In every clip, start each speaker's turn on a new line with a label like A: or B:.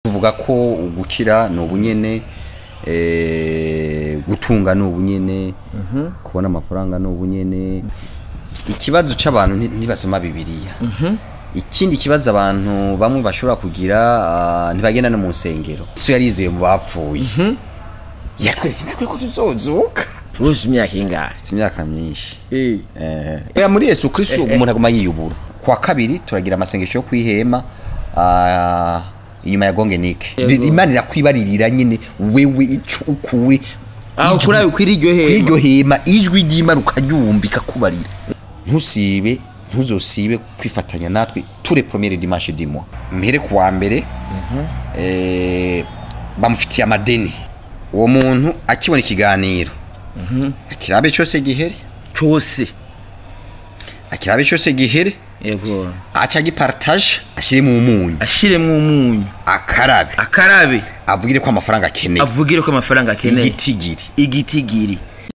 A: tuvuga ko gukira ni ubunyene eh, gutunga ni ubunyene kubona amafaranga ni ubunyene ikibazo c'abantu nti- ntibasoma bibiliya ikindi kibazo abantu bamwe bashobora kugira ah, ntibagenda no mu nsengero so yarizeye mu bapfuye yatweretse natwe ko tuzozuka
B: uruzi imyaka ingahe
A: si imyaka myinshi
B: Eh.
A: Eh, era muri yesu kristo umuntu aguma yiyubura kwa kabiri turagira amasengesho yo kwihema ah, inyuma ya gongenike
B: Yego.
A: imana irakwibaririra nyine wewe ico ukuri
B: aho
A: ijwi-
B: kuri kuri iryo hema
A: kw'iryo hema ijwi ry'imana ukaryumva ikakubarira ntusibe ntuzosibe kwifatanya natwe ture premiere dimanche du mois mpere ku wa mbere eh, bamufitiye amadeni uwo muntu akibona ikiganiro akirabe cyose gihere
B: cyose
A: akirabe cyose gihere
B: yego
A: aca agipartage ashyire mu munyu
B: ashiremwo umunyu
A: akarabe
B: akarabe
A: avugire ko amafaranga akeneye
B: avugire ko amafaranga akeneye
A: igitigiri
B: igitigiri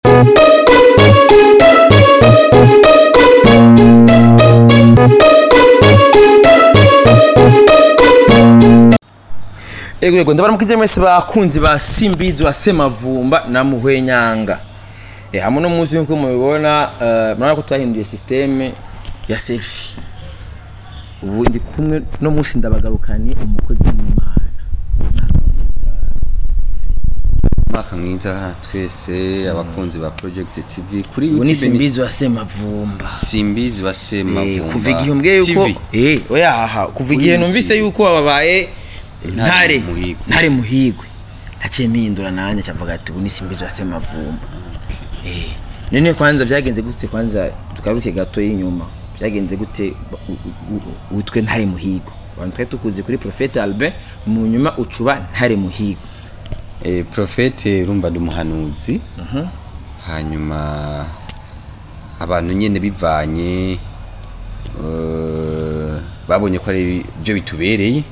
B: ego yego ndabara mukije mwese bakunzi ba simbizi wa semavumba na muhwenyanga e, hamwe no munsi nkuko mubibona uh, murabona ko twahinduye systeme ya selfie ubu ndi kumwe no munsi ndabagarukanye umukozi w'imana
A: umwaka mwiza twese abakunzi ba project tv kuri
B: ubu ni
A: YouTube ni-
B: simbizi wa semavumba
A: simbizi
B: Eh,
A: basemavumba
B: kuva igihe umbwiye yuko
A: TV.
B: eh oya aha kuva igihe
A: YouTube.
B: numvise yuko wababaye
A: Ntare
B: ntare
A: Muhigwe.
B: ntare muhigwe naciye mpindura nanjye cavuga ati ubu ni simbizi wa semavumba eh none kwanza byagenze gute kwanza tukaruke gato y'inyuma byagenze gute u- u- u- witwe ntare muhigwe abantu twari tukuzi kuri Prophete Albert mu nyuma ucuba ntare muhigwe
A: Eh, profete urumva ndi umuhanuzi hanyuma abantu nyine bivanye eh, babonye ko ari byo bitubereye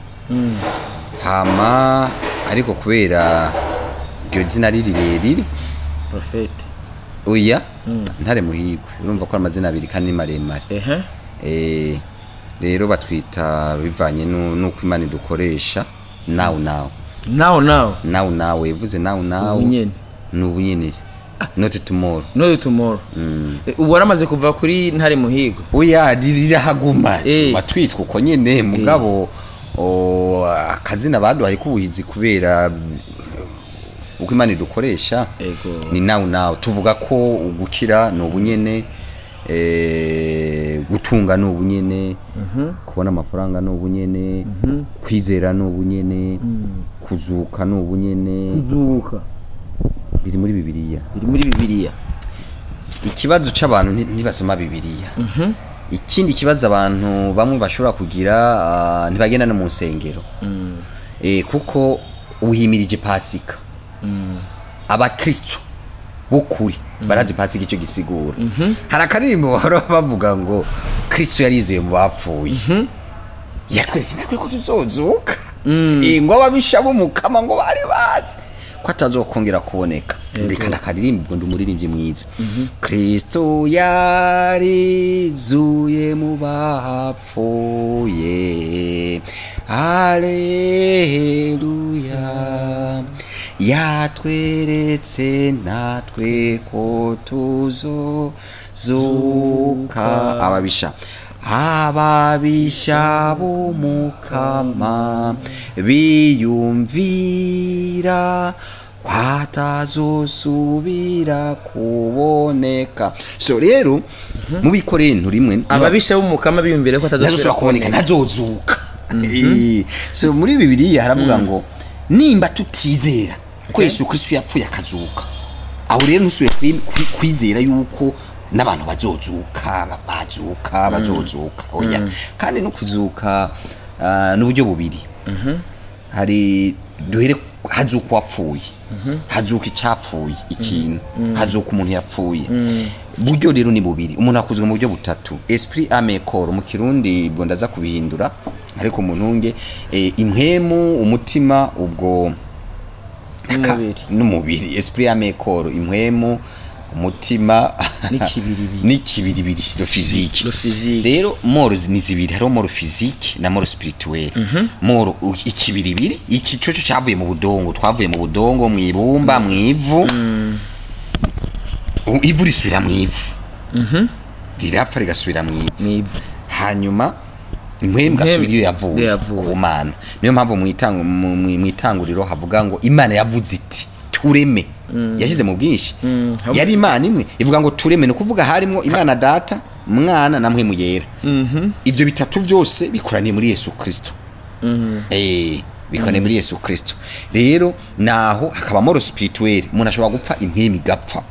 A: hama ariko kubera iryo zina ari rirerire
B: Prophete
A: oya ntare muhigwe urumva ko ari amazina abiri kandi ni maremare
B: ehe
A: Eh, rero batwita bivanye nu- nuko imana dukoresha nawu nawu
B: now now
A: nawu nawe yavuze nawu nawu
B: Ubunyene.
A: ni ubunyene not tomorrow
B: no tomorrow Eh, ubu waramaze kuva kuri ntare muhigwe
A: oya rirahaguma
B: Eh.
A: batwitwa uko nyene mugabo o, akazina baduhaye k'ubuhizi kubera mm, uko imana dukoresha
B: Ego.
A: ni nawu nawu tuvuga ko gukira ni ubunyene eh, gutunga ni ubunyene kubona amafaranga ni ubunyene kwizera ni ubunyene kuzuka ni ubunyene
B: kuzuka
A: biri muri bibiliya
B: biri muri bibiliya
A: ikibazo c'abantu nti- ntibasoma bibiliya ikindi kibazo abantu bamwe bashobora kugira ah, ntibagenda no mu nsengero eh, kuko uhimirije pasika abakristo b'ukuri barazi pasika icyo gisigura hari akaririmbo bahora bavuga ngo kristo yarizeye mu bapfuye yatweretse natwe ko tuzozuka Eh, ngo ababisha b'umukama ngo bari bazi ko atazokongera kuboneka reka ndakaririmba ubwo ndi umuririmbyi mwiza kristo yarizuye mu bapfuye haleluya yatweretse natwe ko tuzozuka ababisha ababisha b'umukama biyumvira kwatazosubira kuboneka so rero mu bikorinto rimwe
B: ababisha b'umukama biyumvire ko
A: ntazosubira kuboneka ntazozuka Eh, so muri bibiliya haravuga ngo nimba tutizera ko yesu kristo yapfuye akazuka aho rero ntusubire kwi- kwi- kwizera yuko n'abantu bazozuka ba- bazuka bazozuka oya kandi no kuzuka ah, n'uburyo bubiri hari duhere hazuka uwapfuye hazuka icyapfuye ikintu hazuka umuntu yapfuye buryo rero ni bubiri umuntu akuzwe mu buryo butatu esprit ame corps mu kirundi ubwo ndaza kubihindura ariko mu ntunge eh, impwemu umutima ubwo aka-
B: N'umubiri.
A: n'umubiri esprit ame corps impwemu umutima
B: N'ikibiribiri.
A: n'ikibiribiri lo physique
B: Lo physique.
A: rero moro ni zibiri hariho moro physique na moro spirituelle moro u- ikibiribiri iki coco cavuye mu budongo twavuye mu budongo mu ibumba mu ivu U- ivu risubira mu ivu rirapfa rigasubira mu ivu
B: mwivu
A: hanyuma impwemu gasubira iyo yavuye
B: iyo yavuye.
A: ku mana niyo mpamvu mu itangu- mu- mu mu itanguriro havuga ngo imana yavuze iti tureme yashyize mu bwinshi
B: hamwe-
A: yari imana imwe ivuga ngo tureme ni ukuvuga harimo imana data mwana na mpwemu yera ibyo bitatu byose bikoraniye muri yesu kirisito Eh, bikoraniye muri yesu kirisito rero naho hakaba moro spirituelle umuntu ashobora gupfa impwemu igapfa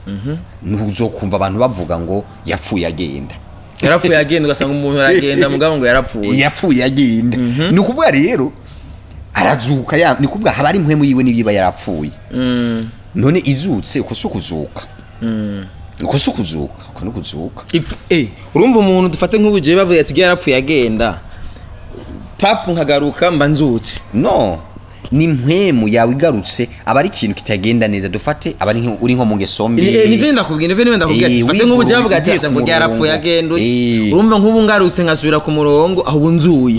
A: ntuzokumva abantu bavuga ngo yapfuye agenda
B: yarapfuye agenda ugasanga umuntu aragenda mugabo ngo yarapfuye
A: yapfuye agenda ni ukuvuga rero arazuka ya ni ukuvuga haba ari impwemu yiwe n'ibiba yarapfuye none izutse uko si ukuzuka uko si ukuzuka uko ni ukuzuka
B: If- eh, urumva umuntu dufate nk'ubugiye bavuye ati yarapfuye agenda papu nkagaruka mba nzutse
A: no ni impwemu yawe igarutse aba ari ikintu kitagenda neza dufate aba ari nko- uri nko mu ngeso mbi
B: nive ndakubwira nive nive ndakubwira ati
A: Eh,
B: fate
A: wigura
B: nk'ubugiye bavuga ati
A: ugiye
B: ese
A: ku
B: ngo yarapfuye
A: murongo.
B: agenda
A: Eh.
B: urumva nk'ubu ngarutse nkasubira ku murongo aho ubu nzuye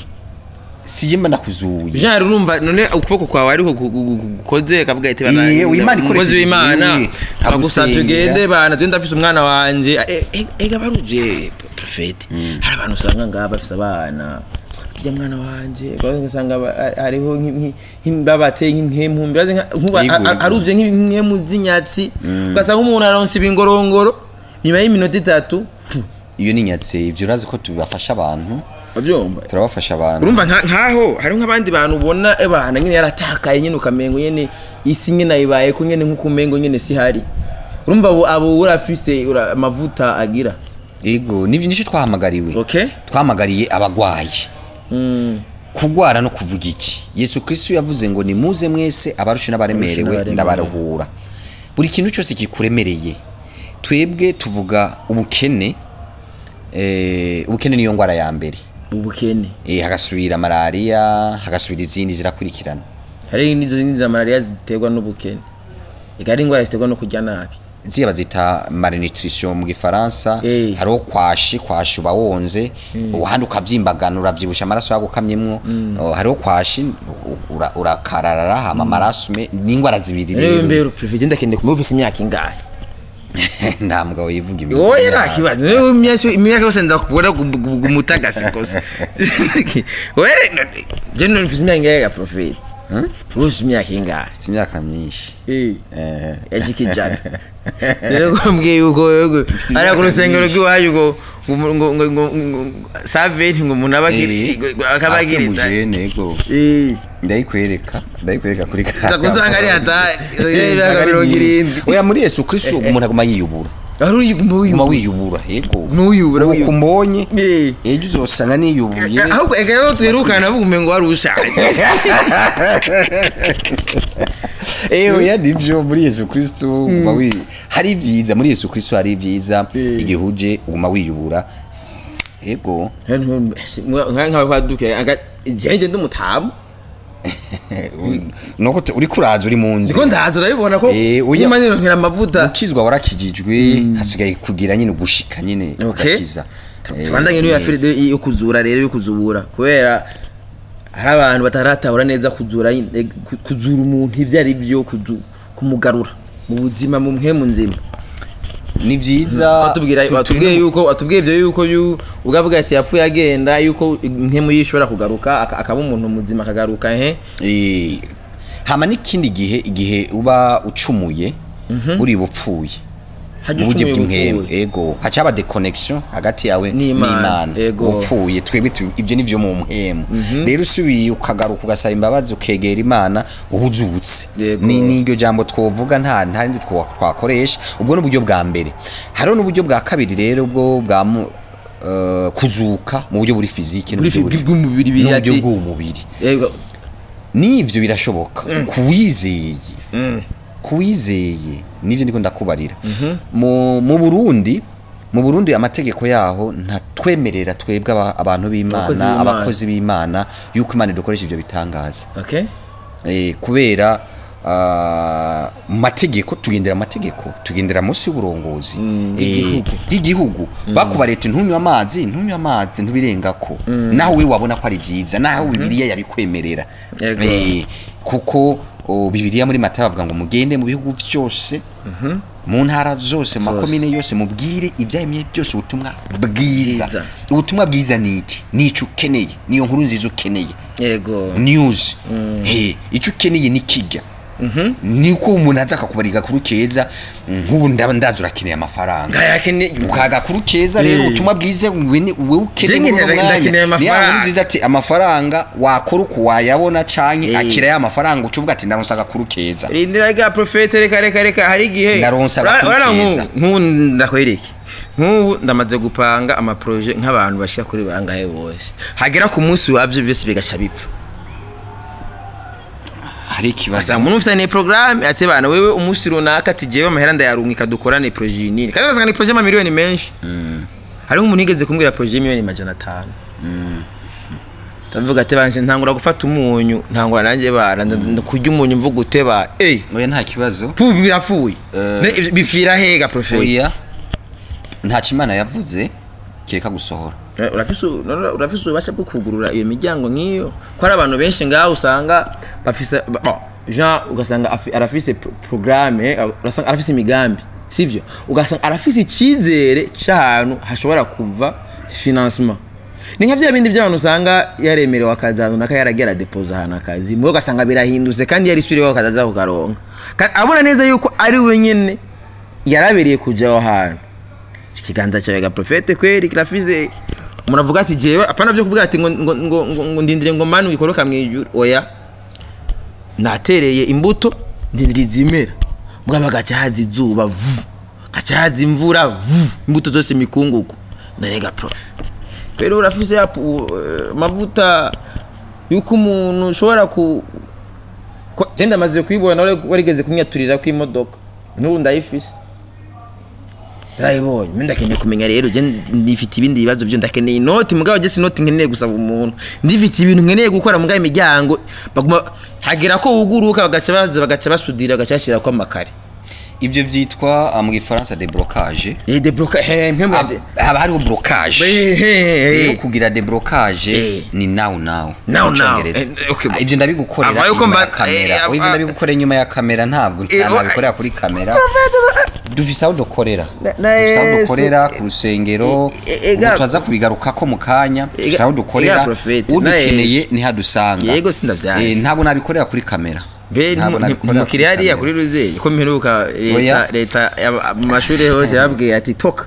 A: sije mba ndakuzuye
B: jean urumva none ukuboko kwawe ariho gu- gu- gu- gukoze kavuga ati bana
A: Eh, Imana ikoresheje
B: umukozi w'imana
A: igihe,
B: turagusa
A: nkagusengera.
B: tugende bana tugende afise umwana wanje Eh, eh, ega baruje profete hari abantu usanga ngaha bafise abana rya mwana wanje kandi ugasanga ba- ha- hariho nk'i- nk'i- nk'i- babateye nk'impemu mbibaze nka- nkuba
A: Yego,
B: a- a-
A: yego.
B: aruje nk'impemu z'inyatsi ugasanga umuntu aronse ibingorongoro nyuma y'iminota itatu
A: iyo ni nyatse ibyo urazi ko tubafasha abantu
B: babyumva
A: turabafasha abantu
B: urumva nka- nkaho hariho nk'abandi bantu ubona ebana nyine yaratakaye nyine ukamengo nyine isi nyine ayibaye ko nyine nk'uko umengo nyine si hari urumva abo abo urafise ura- amavuta agira
A: yego nivyo nicyo twahamagariwe
B: okay
A: twahamagariye abagwayi kugwara no kuvuga iki yesu kristo yavuze ngo nimuze mwese abarusha n'abaremerewe
B: n'abaremerewe.
A: ndabaruhura buri kintu cyose kikuremereye twebwe tuvuga ubukene eh, ubukene niyo ngwara ya mbere
B: ubukene
A: eh, hagasubira malariya hagasubira izindi zirakurikirana
B: hari n'izo zindi za malariya ziterwa n'ubukene ega ari indwara ziterwa no kurya nabi
A: ziya bazita malnutrition mu gifaransa
B: Eh.
A: hariho kwashi kwashi uba wonze uhandi ukavyimbagana uravyibusha amaraso yagukamyemwo Oh, hariho kwashi u- ura- urakararara hama amaraso me n'ingwara zibiri
B: rero
A: rero
B: mbere prefe ndakende kumva ufise imyaka ingahe
A: nta mugabo yivuga
B: oya nta kibazo rero imyaka imyaka yose ndakubona gumutagasi kose oya je none ufise imyaka ingahe ga profete ufise imyaka ingahe
A: Mfite imyaka myinshi
B: eh
A: Eh,
B: yashikijana rero kumbwiye yuko yego ari ku rusengero rw'iwacu ngo ngo ngo ngo ngo ngo saventi ngo umuntu aba akiri akaba akiri ta
A: akimujene, yego
B: eh
A: ndayikwereka ndayikwereka kuri
B: Uza gusanga ari hatari imyaka mirongo irindwi
A: oya muri yesu kristo umuntu aguma yiyubura
B: ari uyu
A: guma wiyubura yego
B: N'uyubura,
A: uko
B: wiyubura.
A: umbonye
B: eh
A: ejo uzosanga niyubuye
B: ahubwo ega yo twirukana avuga umengo wari ushaje
A: Eh oya nivyo muri Yesu Kristo uguma wi hari ibyiza muri Yesu Kristo hari ibyiza
B: Eh.
A: igihe uje uguma wiyubura yego
B: nka kwaduke aga jenje ndumutamu
A: nuko tu- uri kuraza uri mu nzi
B: ndiko ndaza urabibona ko
A: Eh, oya.
B: nyuma nironkera amavuta
A: ukizwa warakijijwe hasigaye kugira nyine ugushika nyine
B: Okay.
A: ugakiza Eh,
B: tubandanye n'iyo
A: neza.
B: yafiride yo kuzura rero yo kuzubura kubera hari abantu bataratahura neza kuzura nyine, ku- kuzura umuntu ibyo ari byo kuzu- kumugarura mu buzima mu mpemu nzima
A: ni byiza
B: watubwira
A: tu-
B: watubwiye
A: turi no-
B: yuko watubwiye ibyo yuko yu- ugavuga ati yapfuye agenda yuko impemu ye ishobora kugaruka aka- akaba umuntu muzima akagaruka he
A: Eh, hama n'ikindi gihe igihe uba ucumuye uri bupfuye
B: hajya
A: mu buryo
B: ucumuye
A: bw'impemu
B: upfuye.
A: ego hacaba deconnection hagati yawe
B: N'Imana,
A: n'imana
B: ego.
A: upfuye twebwe tu- ibyo nivyo mu mpemu rero usubiye ukagaruka ugasaba imbabazi ukegera imana uba uzutse
B: Yego.
A: ni n'iryo jambo twovuga nta ntandi twakoresha ubwo ni uburyo bwa mbere hariho n'uburyo bwa kabiri rero bwo bwa mu- eh, kuzuka mu buryo buri fiziki
B: Buri fi- bw'umubiri biri
A: n'uburyo
B: ati-
A: bw'umubiri
B: Yego.
A: n'ivyo birashoboka kuwizeye kuwizeye nivyo ndiko ndakubarira mu mu Burundi mu Burundi amategeko yaho ntatwemerera twebwe aba- abantu
B: Abakozi
A: b'Imana
B: b'Imana.
A: abakozi b'Imana yuko Imana dukoresha ivyo bitangaza
B: okay
A: eh, kubera ah, mu mategeko tugendera amategeko tugendera munsi y'uburongozi Eh, bw'igihugu bakuba leta ntunywe amazi ntunywe amazi ntubirengako naho we wabona ko ari byiza naho bibiliya yabikwemerera
B: Yego.
A: Eh, kuko o, bibiliya muri matayo bavuga ngo mugende mu bihugu byose mu ntara zose mu makomine yose mubwire ibyaremye byose ubutumwa bwiza
B: Bwiza.
A: ubutumwa bwiza ni iki ni icyo ukeneye niyo nkuru nziza ukeneye
B: yego
A: news Eh, icyo ukeneye ni kijya ni uko umuntu aza akakubara agakuru keza nk'ubu ndaba ndaza urakeneye amafaranga
B: ngayakene
A: ukagakuru keza rero
B: Eh.
A: ubutumwa bwiza wowe ni- wowe ukeneye
B: Jenye
A: muri uno
B: ndakeneye
A: mwanya niyo
B: amafaranga.
A: nkuru nziza ati amafaranga wakora uko wayabona canke
B: Eh.
A: akira ya mafaranga ucuvuga ati ndaronsa agakuru keza
B: rindira rya profete reka reka reka hari igihe
A: Sinaronse
B: Ura-
A: agakuru
B: urabona nk'ubu-
A: keza.
B: nk'ubu ndakwereke nk'ubu ndamaze gupanga amaproje nk'abantu bashika kuri bangahe bose hagera ku munsi wabyo byose bigaca bipfa
A: hari ikibazo
B: asanga umuntu ufitanye porogaramu ati bana wewe umunsi runaka ati jewe amahera ndayarungika dukorane proje nini kandi ugasanga ni proje y'amamiliyoni menshi hariho umuntu yigeze kumbwira proje y'imiliyoni majana atanu ndavuga ati banje ntangura gufata umunyu ntangura nanjye bara nda- nda- kurya umunyu mvuga uteba ey
A: oya nta kibazo
B: pu birapfuye
A: Eh.
B: Ne- bipfira hega profete
A: oya nta kimana yavuze kireka gusohora
B: Eh, urafise u- none urafise ububasha bwo kugurura iyo miryango nk'iyo ko hari abantu benshi ngaho usanga bafise ba- bon, jean ugasanga afi- arafise pro- programme eh, urasanga arafise imigambi sivyo ugasanga arafise icyizere cy'ahantu hashobora kuva financement ni nka bya bindi by'abantu usanga yaremerewe akazi ahantu naka yaragera depoza ahantu akazi mwe ugasanga birahindutse kandi yari isuriyeho akazi aza kukaronka Ka- abona neza yuko ari we nyene yarabereye kuja aho hantu ikiganza cyawe ga profete kweri kirafise umuntu avuga ati jewe apana byo kuvuga ati ngo ngo ngo, ngo, ngo ndindire ngo manu ikoroka mwijuru oya natereye imbuto ndindira izimera mugabo gaca haza izuba vu gaca haza imvura vu imbuto zose mikungugu ndarega profe rero urafise ya pu- eh, amavuta yuko umuntu ushobora ku ko- je ndamaze kuyibona wari- warigeze kumyaturira kw'imodoka n'ubu ndayifise ndayibonye mbe ndakeneye kumenya rero je ndifite ibindi bibazo byo ndakeneye inoti mugabo je sinoti nkeneye gusaba umuntu ndifite ibintu nkeneye gukora mugabo imiryango baguma hagera ko wuguruka bagaca baza bagaca basudira bagaca bashyirako amakare
A: ibyo byitwa ah, mu gifaransa deblocage
B: eh debloka he mpemwe
A: Hab- haba hariho blocage rero kugira deblocage
B: Eh.
A: ni now now
B: Now,
A: mu
B: now.
A: Congereza.
B: Eh, okay,
A: Ah, ibyo ndabigukorera
B: Ava yuko
A: inyuma ya
B: mba-
A: kamera
B: eh,
A: Oya, ibyo
B: ava-
A: ndabigukorera inyuma ya kamera ntabwo
B: Eh,
A: nta
B: wa-
A: nabikorera kuri kamera dufise aho dukorera
B: Na- na
A: dufise aho
B: Yesu.
A: dukorera ku rusengero
B: Eh, eh,
A: ubu
B: ega-
A: turaza kubigarukako mu kanya
B: Ega-
A: dufise aho dukorera
B: ega Prophet, na
A: udukeneye ntihadusanga
B: Yego, sindavyanze.
A: Eh, ntabwo nabikorera kuri kamera
B: be
A: Ntabwo nabikorera
B: umukiriya
A: kuri
B: hariya
A: kamera.
B: kuri ruzeye ko mperuka leta
A: Oya.
B: leta ya- mu mashuri hose yabwiye ati toka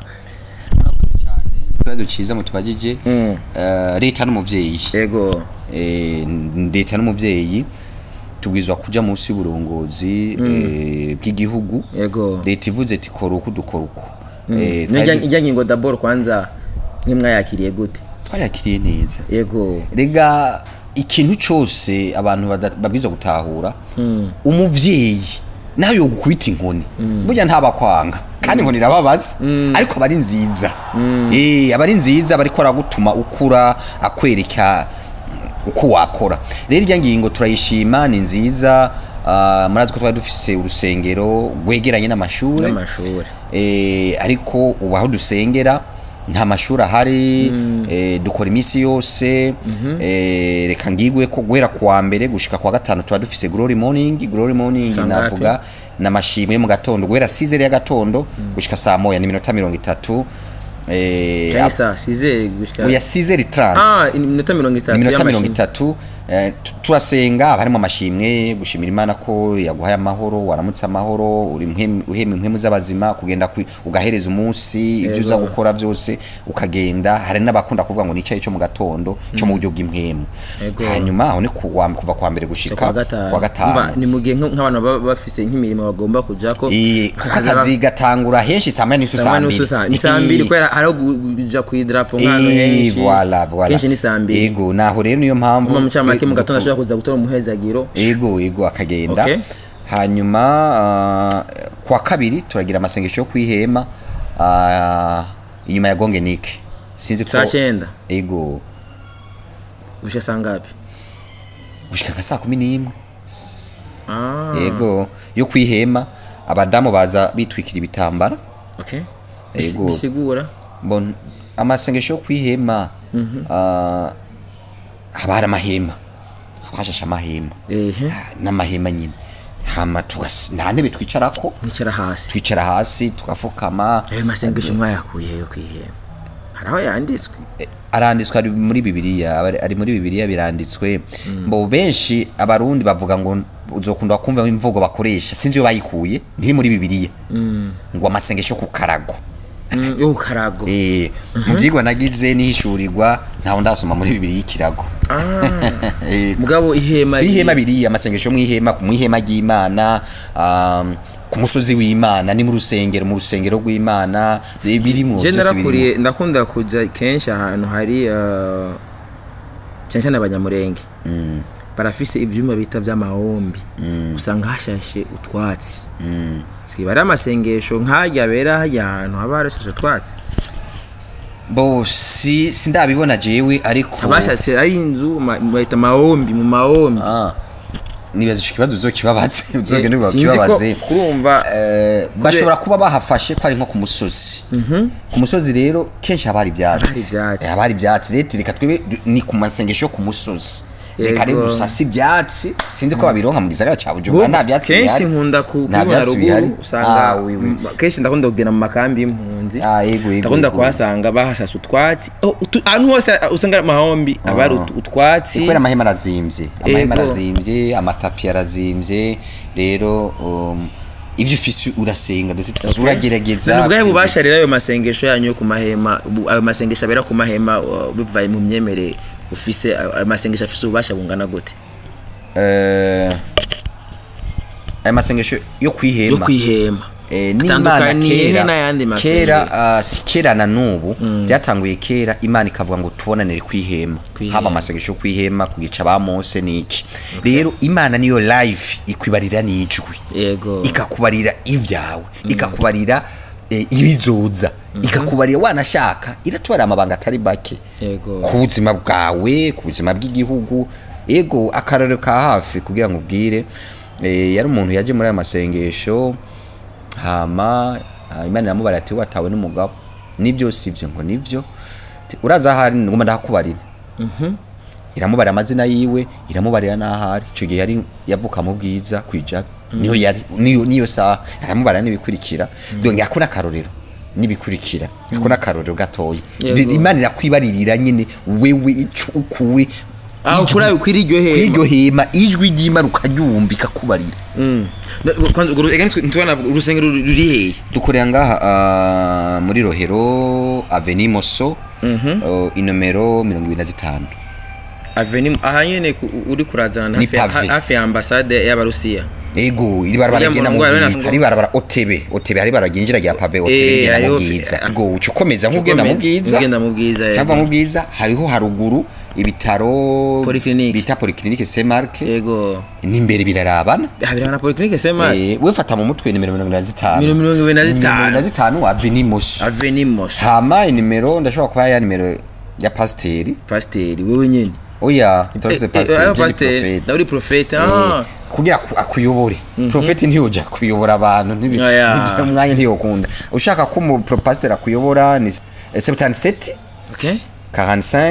A: ikibazo cyiza mutubagije Eh, leta n'umuvyeyi
B: yego
A: Eh, leta n'umuvyeyi tubwizwa kuja munsi y'uburongozi eh, bw'igihugu
B: yego
A: leta ivuze ati kora uku dukora uku Eh,
B: Nijya
A: twari-
B: ijya ngingo dabor kwanza nimwayakiriye gute
A: twayakiriye neza
B: yego
A: rega ikintu cyose abantu bada- babwirizwa gutahura umuvyeyi nawe yogukubita inkoni burya ntabakwanga kandi inkoni irababaza ariko aba ari nziza Eh, aba ari nziza aba ariko aragutuma ukura akwereka uko wakora rero irya ngingo turayishima ni nziza ah, murazi ko twari dufise urusengero rwegeranye n'amashuri
B: n'amashuri
A: eh, ariko ubu aho dusengera nta mashuri ahari eh, dukora iminsi yose eh, reka ngigwe ko guhera kuwa mbere gushika kuwa gatanu tuba dufise glory morning glory morning
B: Saa ngapi?
A: navuga namashimwe yo mu gatondo guhera 6 ya gatondo gushika saa moya ni minota mirongo itatu eh,
B: cyangwa saa size gushika
A: oya 6h30
B: ah iminota mirongo itatu
A: iminota mirongo
B: y'amashini.
A: itatu eh, tu- turasenga haba harimo amashimwe gushimira imana ko yaguhaye amahoro waramutse amahoro uri mpemu- uhema impwemu z'abazima kugenda kwi- ugahereza umunsi ibyo uza gukora byose ukagenda hari n'abakunda kuvuga ngo nicaye cyo mu gatondo cyo mu buryo bw'impwemu
B: Yego.
A: hanyuma aho ni ku- wa- kuva kwa mbere gushika
B: kwa gatanu
A: kwa gatanu
B: Umva, ni mu gihe nk- nk'abantu baba bafise nk'imirimo bagomba kuja ko
A: Eh, kuko akazi gatangura henshi saa moya n'inusu saa
B: saa
A: mbiri
B: nusu saa ni saa mbiri
A: Eh,
B: kubera hariho gu- kuja kwidarapo nk'ahantu
A: Eh,
B: henshi
A: voilà, voilà.
B: kenshi ni saa mbiri
A: Ego, naho rero niyo mpamvu
B: kuma mucamake mu
A: eh,
B: gatondo ashobora kuza gutora umuhezagiro
A: ego ego akagenda
B: Okay.
A: hanyuma ah, kwa kabiri turagira amasengesho yo kwihema ah, inyuma ya gongenike sinzi ko
B: saa cyenda
A: ego
B: gushika saa ngapi
A: gushika nka saa kumi n'imwe
B: Ah.
A: yego yo kwihema abadamu baza bitwikira ibitambara
B: okay
A: Yego.
B: bisigura
A: bon amasengesho yo kwihema ah, haba hari amahema haba hashashe amahema
B: ehe
A: n'amahema nyine hama tugas- nta ntebe twicarako
B: mwicara hasi
A: twicara hasi tugafukama
B: ayo masengesho mwayakuye yo kwihema hari aho yanditswe
A: Eh, aranditswe ari muri bibiliya aba- ari muri bibiliya biranditswe mbo benshi abarundi bavuga ngo uzokunda kumva imvugo bakoresha sinzi iyo bayikuye ntiri muri bibiliya ngo amasengesho ku karago
B: Mm, yo karago
A: Eh, mu byigwa nagize nihishurirwa ntawe ndasoma muri bibiliya ikirago Eh,
B: mugabo ihema
A: ihema biriya amasengesho mu ihema mu ihema ry'imana um, ku musozi w'imana ni mu rusengero mu rusengero rw'imana eh, birimo
B: je
A: byose birimo.
B: narakuriye ndakunda kuja kenshi ahantu hari uh, cyane cyane abanyamurenge barafise ivyuma bita vy'amahombi usanga hashashe utwatsi siba ari amasengesho nk'arya abera harya ahantu haba harashashe utwatsi
A: bo si sindabibona jewe ariko
B: abashashe ari inzu ma- bayita mahombi mu mahombi
A: ah nibaza ico kibazo uzokibabaze uzogende
B: sinzi ko
A: ukibabaze
B: kurumva
A: Eh, bashobora kuba bahafashe ko ari nko ku musozi ku musozi rero kenshi haba hari
B: Haba hari
A: ibyatsi
B: ivyatsi.
A: Eh, haba hari ibyatsi rero reka twebe du- ni ku masengesho yo ku musozi reka
B: Yego.
A: rero dusase ibyatsi sinzi ko babironka mu gisagara cya bujumbura nta byatsi
B: kenshi
A: bihari
B: nkunda ku-
A: nta
B: kubibona
A: byatsi bihari
B: ruguru usanga
A: Ah, oui, oui.
B: m- kenshi ndakunda kugenda mu makambi y'impunzi
A: Ah, yego, yego,
B: ndakunda
A: yego.
B: kuhasanga bahashashe utwatsi Oh, utu- ahantu hose usanga ari amahombi aba ari utu- utwatsi
A: kubera amahema arazimbye amahema
B: Yego.
A: arazimbye amatapi arazimbye rero um, ivyo ufise urasenga dutu uragerageza
B: ni ubwahe bubasha rero ayo masengesho yanyu yo ku mahema bu- ayo masengesho abera ku mahema uh, bivaye mu myemerere ufise ayo ayo masengesho afise ububasha bungana gute
A: Eh, aya masengesho yo
B: yo
A: kwihema
B: kwihema
A: Eh, n'Imana
B: atandukaniye
A: kera-
B: n'ayandi
A: kera
B: masengero
A: ah, si kera na n'ubu byatanguye kera imana ikavuga ngo tubonanire kwihema
B: Kwihema.
A: haba amasengesho yo kwihema kugica ba mose n'iki rero imana niyo live ikwibarira n'ijwi
B: yego
A: ikakubarira ibyawe ikakubarira eh, ibizoza ikakubarira wanashaka iratubarira amabanga atari bake
B: Yego.
A: ku buzima bwawe ku buzima bw'igihugu ego akarorero ka hafi kugira ngo ubwire eh, yari umuntu yaje muri aya masengesho hama ah, imana iramubara ati watawe n'umugabo nibyo sivyo ngo nivyo Ti, uraza ahari ngoma ndahakubarira iramubara amazina yiwe iramubarira n'ahari icyo gihe yari yavuka mu bwiza kwijabe niyo yari niyo niyo saha aramubarira n'ibikurikira donc ako n'akarorero n'ibikurikira ako n'akarorero gatoya
B: Yego.
A: imana irakwibaririra nyine wewe icyo ukuri
B: aho kuri ayo kwiri iryo hema
A: kw'iryo hema ijwi ry'imana ukaryumva ikakubarira
B: kwanza urwo ega nitwe ntitubona urusengero ruri hehe
A: dukorera ngaha ah, muri rohero aveni moso uh, inomero mirongo ibiri na zitanu
B: aveni aha nyene ku- uri kurazana
A: Ni
B: hafi ya-
A: pave.
B: hafi ya ambasade y'abarusiya
A: ego iri barabara
B: Uriya
A: rigenda mu
B: murongo
A: bwiza
B: wa-
A: hari barabara otebe otebe hari barabara ryinjira rya pave otebe
B: Eh,
A: rigenda mu
B: hariho-
A: bwiza
B: eh,
A: ego uca ukomeza nk'ugenda mu bwiza
B: ugenda mu bwiza yego.
A: cyangwa mu bwiza hariho haruguru ibitaro
B: Polyclinique.
A: bita polyclinique Saint Mark
B: yego
A: n'imbere birarabana
B: habira na polyclinique sema
A: Eh, we fata mu mutwe nimero mirongo inani na zitanu
B: Mirongo ibiri na zitanu.
A: mirongo inani na zitanu aveni moso
B: aveni mosh
A: hama inimero ndashobora kuba ya nimero ya pasiteri
B: pasiteri wewe nyene
A: oya itorose pasiteri
B: ayo
A: je ndi
B: pasiteri
A: profete.
B: nawe uri profete
A: Eh,
B: ah
A: kugira aku- akuyobore profeti ntiyoja kuyobora abantu ntibi-
B: Oya.
A: ntivyo umwanya ntiyokunda ushaka ko umupasiteri akuyobora ni 77
B: okay
A: 45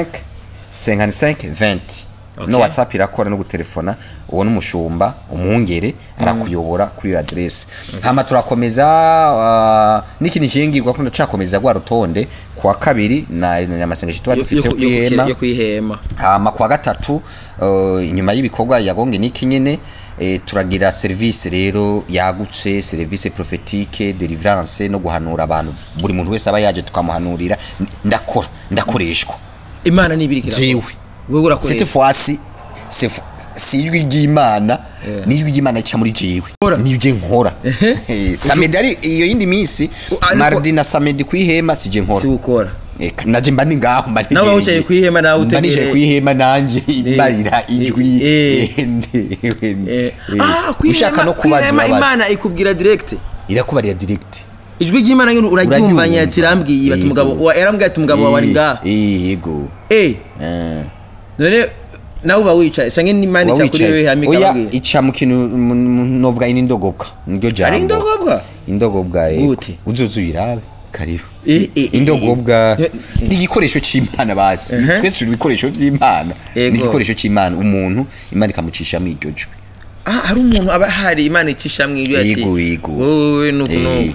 A: 55 20
B: Okay.
A: no whatsapp irakora no gutelefona uwo n'umushumba umwungere arakuyobora kuri iyo adresse hama turakomeza uh, n'ikindi nshingirwa ko ndacakomeza rwa rutonde kuwa kabiri na na amasengesho tuba
B: Yo-
A: dufite
B: yo-
A: ku
B: yo-
A: ihema
B: yo kwihema
A: hama kuwa gatatu uh, inyuma y'ibikorwa yagonge niki nyene eh, turagira service rero yagutse service prophétique delivrance no guhanura abantu buri muntu wese aba yaje tukamuhanurira N- ndakora ndakoreshwa
B: imana nibirikira
A: jewe
B: wewe
A: cette
B: urakoresha
A: fois-ci c'est f- si ijwi ry'imana n'ijwi ry'imana rica muri jewe nibyo nkora Eh, samedi ari iyo yindi minsi
B: ariko-
A: mardi na samedi kwihema sije nkora
B: si ukora
A: Eka, naje mba ndi ngaho mba
B: Nawe wicaye kw'ihema nawe
A: mba nicaye
B: utegereye.
A: kw'ihema nanje imbarira ijwi
B: eh.
A: eh, ndewe,
B: Eh,
A: eh.
B: ah
A: ushaka no kubaza
B: kwihema
A: urabaza
B: imana ikubwira direct
A: irakubarira direct
B: ijwi ry'imana nyine uraryumvanye ati rambwiye bati
A: Yego.
B: umugabo wa- yarambwiye ati umugabo wawe ari ngaha
A: Eh, yego
B: eh
A: Eh,
B: none nawe uba wicaye canke n'imana ica kuri wewe hama
A: oya
B: ikababwira
A: ica mu kintu mu- mu- novuga ini indogobwa niryo jambo
B: ari indogobwa
A: indogobwa yego
B: Gute?
A: uzoza uyirabe karibu
B: Eh, eh, eh,
A: indogobwa
B: eh,
A: ni igikoresho c'imana basi
B: Uh-huh.
A: twese turi ibikoresho vy'imana
B: Yego.
A: ni igikoresho c'imana umuntu imana ikamucishamwo iryo jwi
B: ah hari umuntu aba hari imana icishamwo ibyo ati
A: Yego, yego.
B: wowe nuku
A: Eh,
B: nuku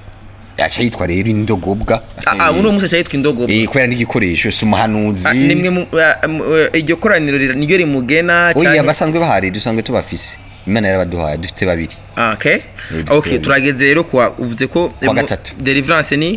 A: aca yitwa rero indogobwa
B: ah ah, uno musi aca yitwa indogobwa
A: Eh, kubera n'igikoresho si umuhanuzi
B: Ah, nimwe mu- ah, mu- eh, iryo koraniro rira- niryo rimugena
A: oya
B: canke-
A: basanzwe bahari dusanzwe tubafise imana yarabaduhaye dufite babiri
B: Ah, okay
A: dufite
B: okay
A: babiri.
B: turageze rero kwa uvuze ko
A: Kwa
B: mu-
A: gatatu.
B: deliverance ni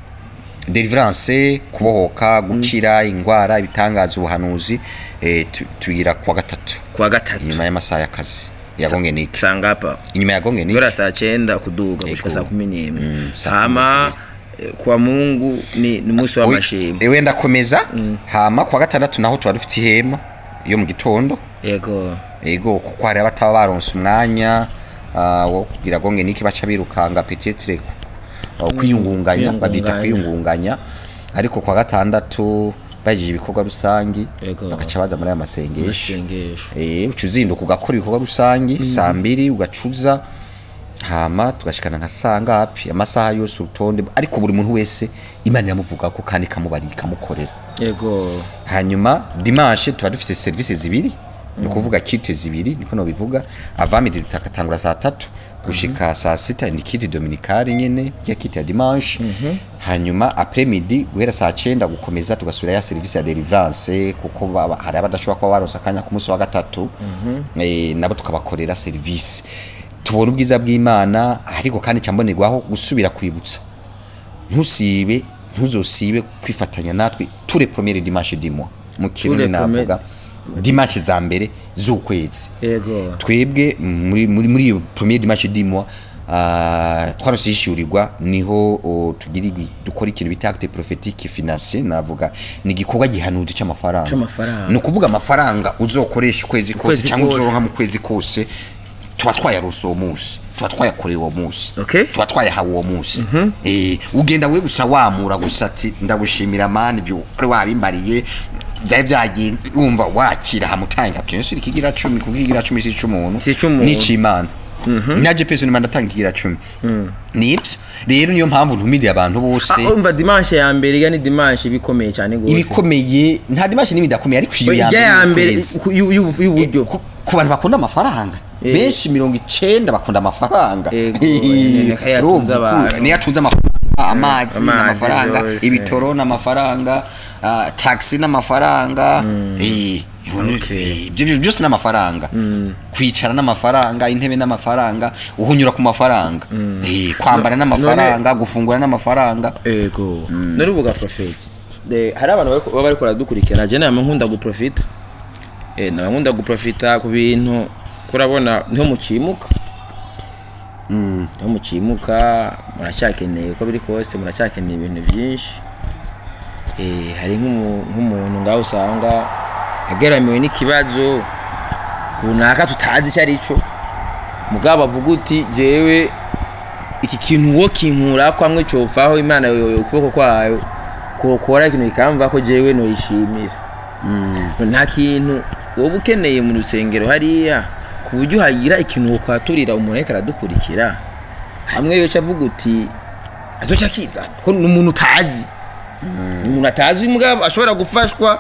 A: deliverance kubohoka gukira ingwara ibitangaza ubuhanuzi eh, tu- tugira kuwa gatatu
B: kwa gatatu
A: inyuma y'amasaha y'akazi yagonge niki
B: sangapa
A: inyuma yagonge niki
B: gora saa chenda kuduga gushika
A: Ego.
B: saa kumi n'imwe
A: Mm, saa kumi
B: hama eh, kwa mungu ni ni umunsi
A: Oi,
B: w'amashimwe
A: ewe ndakomeza hama kuwa gatandatu naho tuba dufite ihema yo mu gitondo
B: yego
A: ego kuko hari abataba baronse umwanya ah, wo kugira gonge niki baca birukanga petetre kwiyungunganya babyita
B: kwiyungunganya.
A: kwiyungunganya ariko kwa gatandatu bagije ibikorwa rusangi
B: Yego.
A: bagaca baza muri aya masengesho
B: isengesho
A: Eh, uca uzinduka ugakora ibikorwa rusangi saa mbiri ugacuza hama tugashikana nka saa ngapi amasaha yose urutonde ariko buri muntu wese imana iramuvugako kandi ikamubarira ikamukorera
B: yego
A: hanyuma dimanche tuba dufite serivisi zibiri ni ukuvuga kite zibiri niko nobivuga avamidi tutakatangura saa tatu gushika saa sita ni kiti dominikali nyene ya kiti ya dimanche hanyuma après midi guhera saa cenda gukomeza tugasubira ya serivisi ya deliverance kuko baba- hari abadashobora kuba baronse akanya ku munsi wa gatatu eh, nabo tukabakorera serivisi tubona ubwiza bw'imana ariko kandi cyambonerwaho gusubira kwibutsa ntusibe ntuzosibe kwifatanya natwe ture premiere dimanche du mois mu kirundi
B: Tous les premiers-
A: navuga dimanche za mbere z'ukwezi
B: yego
A: twebwe muri muri muri iyo premiere dimanche du mois ah, twarose yishyurirwa niho o, tugira igwi- dukora ikintu bita acte prophétique financier navuga ni igikorwa gihanuzi cy'amafaranga
B: C'amafaranga.
A: ni ukuvuga amafaranga uzokoresha ukwezi kose
B: Ukwezi
A: cyangwa
B: kose.
A: uzoronka mu kwezi kose tuba twayarose uwo munsi tuba twayakoreye uwo munsi
B: Okay.
A: tuba twayahawe uwo munsi Eh, ugenda we gusa wamura gusa ati ndagushimira mani ibyo kuri wabimbariye byari byagenze wumva wakira hamutanga byinshi ikigira cumi kuko ikigira cumi si ic'umuntu
B: Si ic'umuntu.
A: ni ic'imana naje pese nimba ndatanga ikigira cumi nibyo rero niyo mpamvu ntumiriye abantu bose
B: Ah, umva dimanche ya mbere ya ni dimanche bikomeye cyane gose
A: ibikomeye nta dimashi n'ibindi akomeye ariko iyo
B: ijya ya mbere
A: y'ukwezi.
B: ku- y'u- y'u- y'uburyo
A: ku ku bantu bakunda amafaranga
B: Eh.
A: benshi mirongo icenda bakunda amafaranga
B: Ego,
A: Eh,
B: ni kayo yatunze
A: urumva uku-
B: abantu.
A: niyo atunze amafaranga amazi
B: Amazi
A: n'amafaranga
B: yose.
A: ibitoro n'amafaranga ah, taxi n'amafaranga eh,
B: Okay.
A: eh, ibyo bintu byose n'amafaranga kwicara n'amafaranga intebe n'amafaranga uhunyura ku mafaranga Eh, kwambara n'amafaranga gufungura n'amafaranga
B: ego nari ubuga profeti De- hari abantu bariko- baba bariko baradukurikirana je nama nkunda guprofita eh nama nkunda guprofita ku bintu kurabona niho mucimuka niho mucimuka muracyakeneye uko biri kose muracyakeneye ibintu byinshi eh hari nk'umu- nk'umuntu ngaho usanga ageramiwe n'ikibazo runaka tutazi icyo ari cyo mugabo avuga uti jewe iki kintu wo kinkura ko amwe cofaho imana yo- yo- ukuboko kwayo kokora ikintu kikamva ko jewe noyishimira nta kintu wowe ukeneye mu rusengero hariya ku buryo hagira ikintu wokwaturira umuntu ariko aradukurikira hamwe yoca avuga uti azoca akizana ko ni umuntu utazi Ni umuntu atazi mugabo ashobora gufashwa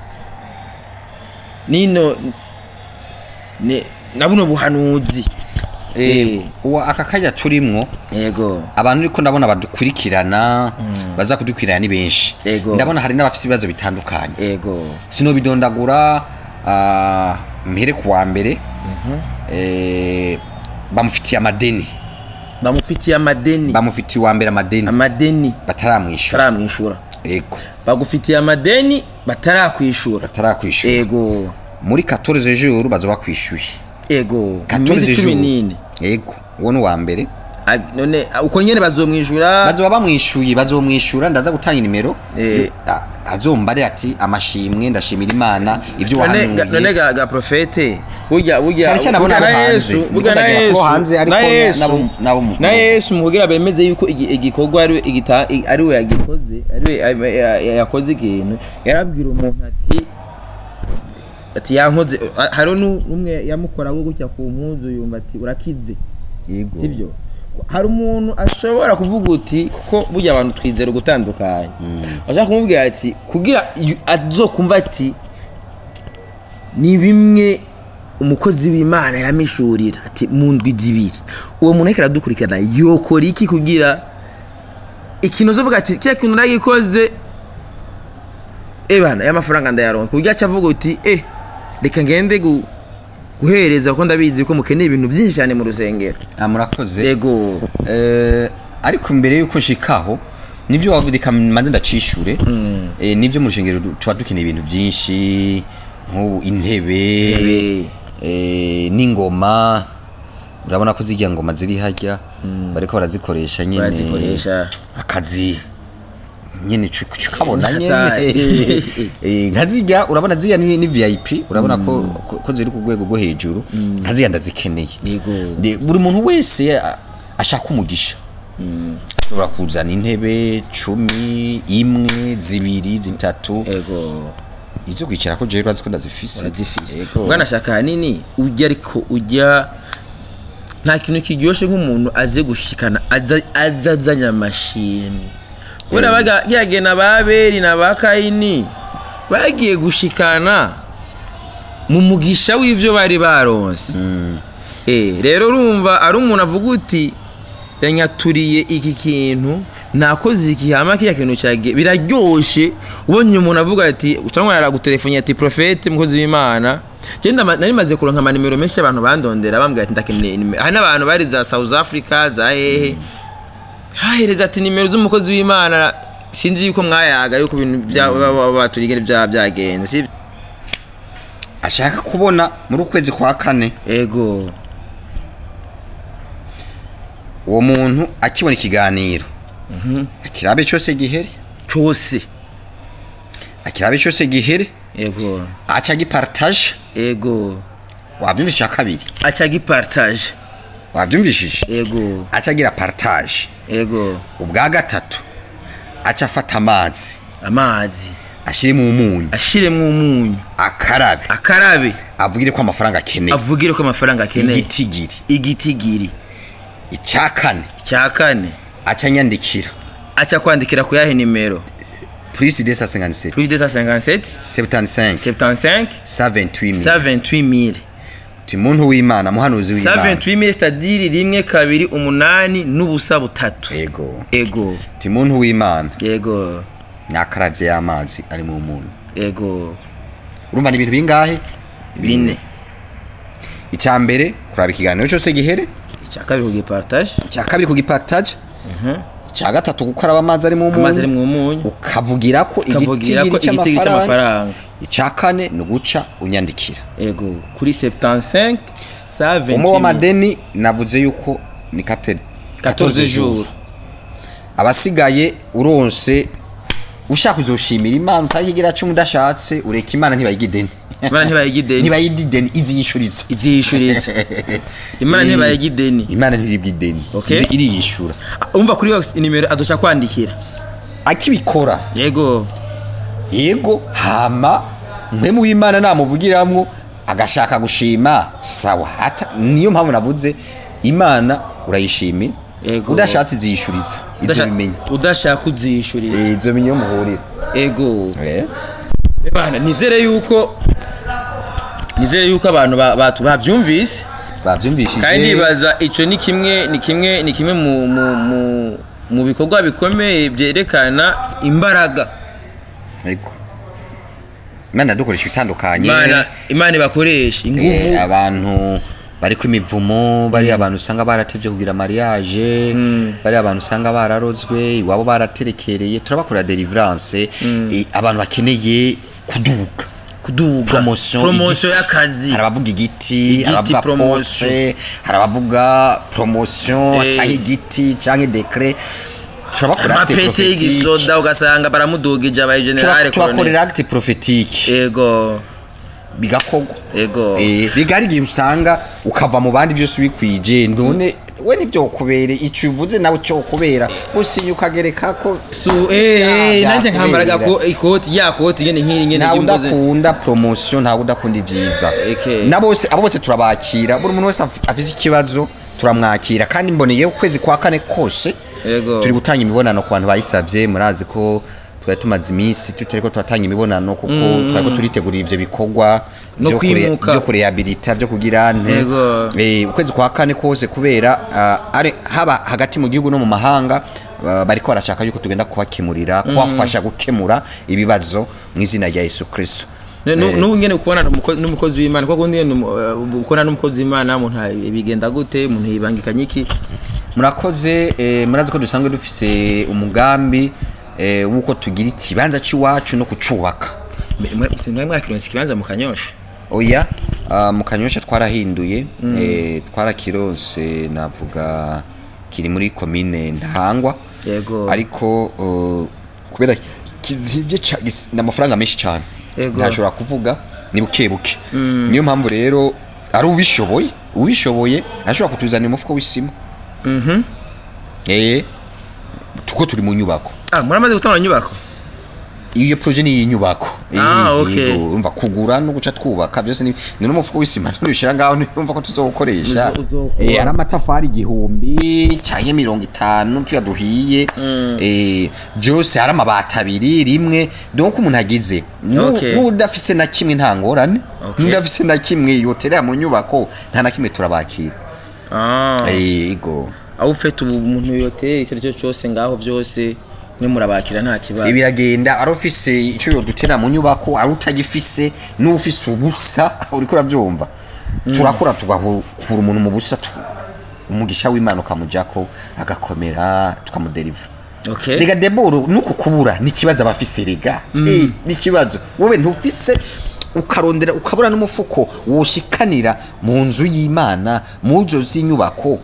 B: nino ne- na buno buhanuzi Eh,
A: uwa aka kanya turimwo
B: yego
A: abantu ariko ndabona badukurikirana baza kudukurikirana ni benshi
B: Ego.
A: ndabona hari n'abafite ibibazo bitandukanye
B: yego
A: sinobidondagura ah, mpere ku wa mbere eh, bamufitiye amadeni
B: bamufitiye amadeni
A: bamufitiye uwa mbere amadeni
B: amadeni
A: bataramwishyura
B: bataramwishyura
A: yego
B: bagufitiye amadeni batarakwishura
A: batarakwishyura
B: ego
A: muri 14 jours bazoba kwishyuye
B: ego
A: 14
B: iminsi cumi
A: jours.
B: n'ine
A: yego uwo ni uwa mbere
B: Ag- none ah, uko nyene bazomwishyura
A: bazoba bamwishyuye bazomwishyura ndaza gutanga inimero
B: Eh.
A: Yo- a- azombare ati amashimwe ndashimira imana ibyo
B: none ga- none
A: wahanuye
B: ga, ga profete burya burya
A: Cyane cyane
B: burya
A: abona
B: na
A: abo hanze.
B: yesu
A: Ndiko
B: burya na
A: ndagira ko
B: yesu
A: hanze ariko
B: na
A: na-
B: yesu
A: nabo- nabo mu-
B: na yesu mu kugira bemeze yuko igi- igikorwa ari we igita- i- ari we yagikoze ari we ya- ya- yakoze ikintu yarabwira umuntu ati ati yankoze a- hariho nu- n'umwe yamukora gutya ku mpuzu yumva ati urakize
A: yego
B: sibyo hari umuntu ashobora kuvuga uti kuko burya abantu twizera ugutandukanye ashaka kumubwira ati kugira yu- azokumva ati ni bimwe umukozi w'imana yamishurira ati mu ndwi zibiri uwo muntu ariko aradukurikirana yokora iki kugira ikintu uzovuga ati kiriya kintu nagikoze ebana y'amafaranga ndayaronka kuburyo aca avuga uti eh reka ngende gu- guhereza kuko ndabizi ko mukeneye ibintu byinshi cyane mu rusengero
A: ah murakoze
B: yego
A: Eh, ariko mbere yuko nshikaho nibyo wavuze reka manze ndacishure eh, nibyo mu rushengero du- tuba dukeneye ibintu byinshi nk'ubu intebe
B: Intebe.
A: eh, n'ingoma urabona ko zirya ngoma ziri harya bariko barazikoresha nyene
B: Barazikoresha.
A: akazi nyene cu- cu- kabona
B: Hatari.
A: nyene Eh, nka zirya urabona zirya ni, ni vip urabona ko, ko, ko ziri ku rwego rwo hejuru nka zirya ndazikeneye
B: Yego.
A: De- buri muntu wese a- ashaka umugisha ushobora kuzana intebe cumi imwe zibiri zitatu
B: yego
A: izo kwicara ko jewe urazi ko ndazifise
B: urazifise
A: Yego.
B: bwana shaka hanini ujya ariko ujya nta kintu kiryoshye nk'umuntu aze gushikana aza- aza azanye amashimwe kubera baga yagiye na ba beri na ba kayini bagiye gushikana mu mugisha w'ivyo bari baronse Eh, rero urumva ari umuntu avuga uti yanyaturiye iki kintu nakoze iki hama kiriya kintu cyagiye biraryoshe ubonye umuntu avuga ati cyangwa yaragutelefoniye ati profete mukozi w'imana je ndama- nari maze kuronka amanimero menshi abantu bandondera bambwira ati ndakeneye nimero hari n'abantu bari za south africa za hehe hahereza ati nimero z'umukozi w'imana sinzi yuko mwayaga yuko ibintu bya- ba- ba- baturigere bya byagenze si
A: ashaka kubona muri ukwezi kwa kane
B: ego
A: uwo muntu akibona ikiganiro akirabe cyose gihere
B: cyose
A: akirabe cyose gihere
B: ego
A: aca agipartage
B: ego
A: wabyumvise icya kabiri
B: aca gipartage
A: wabyumvishije
B: ego
A: aca agira partage
B: ego
A: ubwa gatatu aca afata amazi
B: amazi
A: ashyiremo umunyu
B: ashiremwo umunyu
A: akarabe
B: akarabe
A: avugire ko amafaranga akeneye
B: avugire ko amafaranga akeneye
A: igitigiri
B: igitigiri
A: icya kane
B: icya kane
A: aca anyandikira
B: aca kwandikira ku yahe nimero
A: plus de 157
B: plus 257
A: 75
B: 75
A: 78000
B: 78000
A: ti muntu w'Imana muhanuzi w'Imana
B: 78000 c'est-à-dire rimwe kabiri umunani n'ubusa butatu
A: ego
B: ego
A: ti muntu w'Imana
B: ego
A: nyakaravye y'amazi ari mu munyu
B: ego
A: urumva ni ibintu bingahe
B: bine
A: icya mbere kuraba ikiganiro cyose gihere
B: icya kabiri kugipartage
A: icya kabiri kugipartage icya gatatu gukaraba amazi ari mu
B: amazi ari
A: munyu
B: mu munyu
A: ukavugira ko
B: ukavugira ko
A: igitigiri
B: igitigiri
A: cy'amafaranga
B: cy'amafaranga
A: icya kane ni uguca unyandikira
B: ego kuri 75 7
A: umwe w'amadeni navuze yuko ni 14
B: 14 jours
A: abasigaye uronse ushaka uzoshimira imana utayigira cyo udashatse ureka imana ntibayigideni
B: imana ntibayigideni
A: ntibayidideni iziyishuriza
B: iziyishuritse imana ntibayigideni
A: imana ntiribwideni
B: Okay.
A: iri- iriyishura
B: umva kuri yo nimero adusha kwandikira
A: akibikora
B: yego
A: yego hama mpemu w'imana namuvugiramwo agashaka gushima sawa hata niyo mpamvu navuze imana urayishimira
B: Yego.
A: udashatse iziyishuriza izo
B: Udasha-
A: bimenye
B: udashaka uziyishurira
A: Eh, izo bimenye iyo muhurira
B: ego
A: Eh,
B: bana nizere yuko nizere yuko abantu ba- batu babyumvise
A: bavyumvishije
B: kandi nibaza icyo ni kimwe ni kimwe ni kimwe mu mu mu mu bikorwa bikomeye byerekana imbaraga
A: ariko imana dukoresha ibitandukanye
B: imana imana ibakoresha
A: Eh,
B: ingufu
A: abantu bari ku imivumo bari abantu usanga baratevye kugira mariage bari abantu usanga bararozwe iwabo baraterekereye turabakorera deliverance eh, abantu bakeneye kuduga
B: kuduga
A: promotion
B: promotion
A: igiti.
B: y'akazi
A: hari abavuga igiti
B: Igiti,
A: hari abavuga
B: promotion.
A: poste hari abavuga promotion
B: Eh.
A: canke igiti canke decret turabakorera acte
B: amapete
A: prophétique
B: y'igisoda ugasanga baramudugije abaye generale
A: Tura- tubakorera acte prophétique
B: ego
A: bigakorwa
B: ego
A: Eh, biga hari igihe usanga ukava mu bandi byose ubikwije none we ntivyokubere ico uvuze nawe cokubera usinya ukagereka ko
B: su eh
A: Ya-
B: nanje nkambaraga
A: yakubera.
B: ko ikoti ya koti nyene nkiri nyene
A: ntawe
B: y'imbuzi
A: udakunda promotion ntawe udakunda ibyiza
B: Okay.
A: na bose abo bose turabakira buri muntu wese af- afise ikibazo turamwakira kandi mboneye ukwezi kwa kane kose
B: Yego.
A: turi gutanga imibonano ku bantu bayisavye murazi ko twari tumaze iminsi tutariko turatanga imibonano kuko twariko turitegurira ivyo bikorwa
B: No
A: vyo kure-
B: kwimuka.
A: vyo kurehabilita vyo kugira nte
B: Yego.
A: Eh, ukwezi kwa kane kose kubera ah, ari haba hagati mu gihugu no mu mahanga ah, bariko barashaka yuko tugenda kubakemurira kubafasha gukemura ibibazo mu izina rya Yesu Kristo
B: Ne- nu- nubu ngene kubonana n'umuko- n'umukozi w'imana kuko ngene ukora n'umukozi w'imana umuntu bigenda gute umuntu yibangikanye iki
A: murakoze eh, murazi ko dusanzwe dufise umugambi eh, wuko tugira ikibanza c'iwacu no kucubaka
B: sinari mwakironse ikibanza mu kanyosha
A: oya ah, mu kanyosha twarahinduye eh, twarakironse navuga kiri muri komine ntahangwa
B: Yego.
A: ariko uh, kubera kizibye ca- gis- ni amafaranga menshi cyane
B: Yego.
A: ntashobora kuvuga ni buke buke niyo mpamvu rero ari ubishoboye ubishoboye ashobora kutuzanira umufuko w'isima eh tuko turi mu nyubako
B: ah muramaze gutanga inyubako
A: iyo projet ni inyubako
B: Ah,
A: Eh,
B: okay.
A: yego, umva kugura no guca twubaka byose ni ni n'umufuko w'isima ntushira ngaho numva ko tuzokoresha
B: Uzo- uzokora.
A: eh ari amatafari igihumbi cyangwa mirongo itanu tuya duhiye eh byose ari amabati abiri rimwe donc umuntu agize Nu-
B: Okay.
A: n'udafise na kimwe nta ngorane
B: Okay.
A: n'udafise na kimwe yoterera mu nyubako nta na kimwe turabakira
B: ah
A: eh yego
B: aho ufite ubu umuntu yoteye icyo ari cyo cyose ngaho byose mwe murabakira nta kibazo
A: ibiragenda ari ufise icyo yodutera mu nyubako ari utagifise n'ufise ubusa uriko urabyumva turakora tugahura umuntu mu busa tu- umugisha w'imana ukamujako agakomera tukamuderivura
B: okay
A: rega deboro nuko kubura ni ikibazo aba afise rega Eh, ni ikibazo wowe ntufise ukarondera ukabura n'umufuko woshikanira mu nzu y'imana mu nzu z'inyubako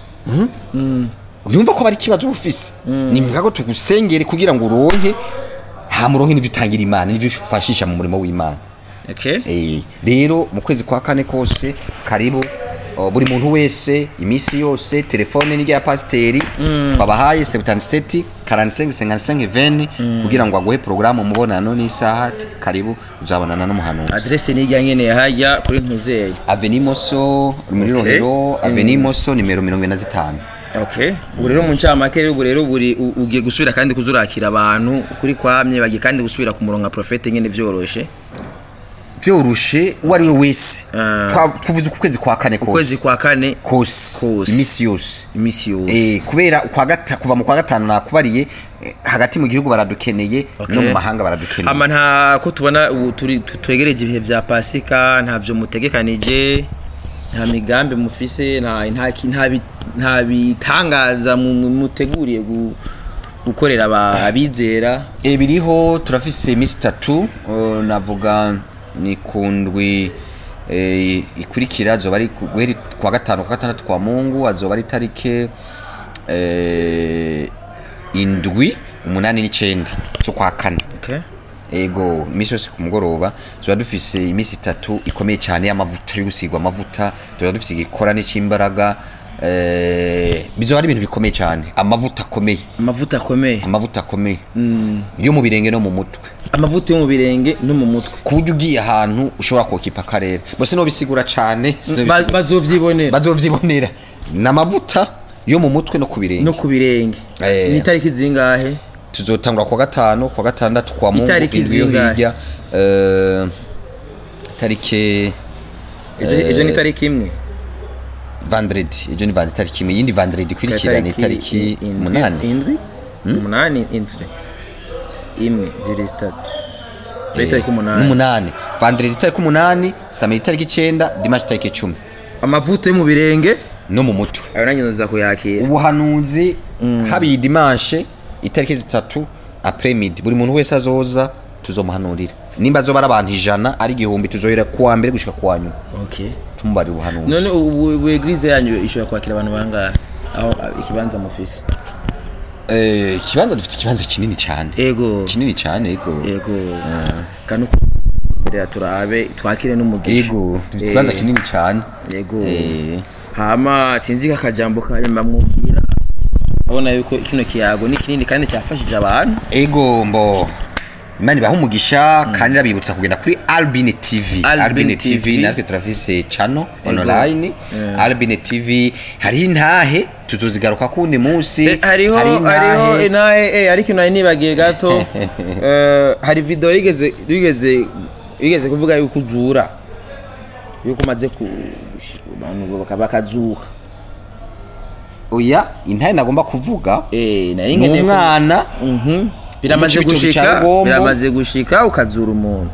A: yumva ko bari ikibazo uba ufise ni ngombwa ko tugusengere kugira ngo uronke hamuronke n'ibyo utangira imana n'ibyo ufashisha mu murimo w'imana
B: okay
A: Eh, rero mu kwezi kwa kane kose karibu uh, buri muntu wese iminsi yose telefone ni rya pasiteri babahaye 77 45 55 20 kugira ngo aguhe porogaramu umubonano n'isaha ati, karibu uzabonana n'umuhanuzi
B: adresse ni ijya nyene hajya kuri ntuzeye
A: aveni moso muri
B: Okay.
A: rohero aveni moso nimero mirongo ine na zitanu
B: okay ubu rero mu ncamake rero ubu rero buri u- ugiye gusubira kandi kuzurakira abantu kuri kwamye bagiye kandi gusubira ku murongo wa profete nyene vyoroshe
A: vyoroshe uwo ari we wese
B: Ah.
A: Twa- tuvuze ku kwezi kwa kane
B: ukwezi
A: kose
B: kwa kane
A: kose
B: Kose.
A: iminsi yose
B: imisi yose
A: Eh, kubera ukwa gata- kuva mu kwa gatanu nakubariye eh, hagati mu gihugu baradukeneye no mu mahanga baradukeneye
B: ama nta ko tubona ubu turi tu- twegereje ibihe vya pasika ntavyo mutegekanije nta migambi mufise nta nta ki- nta bi- nta bitangaza mu- mu- muteguriye gu- gukorera aba- abizera
A: Eh, biriho turafise iminsi itatu eh, navuga ni kundwi eh, ikurikira azoba ari ku- guhera kwa gatanu kwa gatandatu kwa mungu azoba ari tarike eh, indwi umunani n'icenda zo kwa kane
B: okay.
A: ego iminsi yose ku mugoroba tuba dufise iminsi itatu ikomeye cyane y'amavuta yo gusigwa amavuta tuba dufise igikorane cy'imbaraga eh, bizoba ari ibintu bikomeye cyane amavuta akomeye
B: amavuta akomeye
A: amavuta akomeye yo mu birenge no mu mutwe
B: amavuta yo mu birenge no mu mutwe
A: ku buryo ugiye ahantu ushobora kokipa akarere bose nobisigura cyane
B: Ba-
A: sinobisigura.
B: bazovyibonera
A: bazovyibonera ni amavuta yo mu mutwe no ku birenge
B: no ku birenge
A: Eh.
B: ni itariki zingahe
A: tuzotangura kwa gatanu kwa gatandatu kwa mungu
B: Itariki
A: indwi yo
B: zingahe?
A: hirya eh, tarike
B: ejo ejo ni itariki imwe
A: vendredi ejo ni vendredi tariki imwe iyindi vendredi ikurikira ni tariki
B: indwi-
A: umunani
B: indwi umunani indwi imwe zibiri zitatu Ejo itariki umunani
A: n'umunani vendredi tariki umunani samedi tariki icenda dimanche tariki icumi
B: amavuta yo mu birenge
A: no mu mutwe
B: ayo nanjye nza kuyakira
A: ubuhanuzi habiye dimanche itariki zitatu après midi buri muntu wese azoza tuzomuhanurira nimba azoba ari abantu ijana ari igihumbi tuzohera kuwa mbere gushika kuwa nyuma
B: okay
A: tumubarira ubuhanuzi
B: none ubu ubu eglise yanyu ishobora kwakira abantu bangahe aho a- ikibanza mufise
A: Eh, ikibanza dufite ikibanza kinini cyane
B: ego
A: kinini cyane ego
B: ego kandi uko rero turabe twakire n'umugisha
A: ego dufite
B: Eh,
A: ikibanza kinini cyane
B: ego
A: Eh,
B: hama sinzi kakajambo kanyuma mwumvira abona yuko kino kiyago ni kinini kandi cyafashije abantu
A: ego mbo imana ibaha umugisha kandi irabibutsa kugenda kuri albine tv
B: Albine
A: albine
B: TV.
A: tv natwe turafise channel online albine tv hariho intahe tuzozigaruka kundi munsi
B: Eh, hariho
A: hari
B: hariho inahe eh ariko inahe nibagiye gato eh, hari video yigeze yigeze yigeze kuvuga yuko ujura yuko umaze ku abantu bakaba bakazuka
A: oya intahe nagomba kuvuga
B: eh nari
A: ni
B: nkeneye ku-
A: umwana
B: Mhm. biramaze
A: Mu cibitoki ca
B: gushika
A: Rugombo.
B: biramaze gushika ukazura umuntu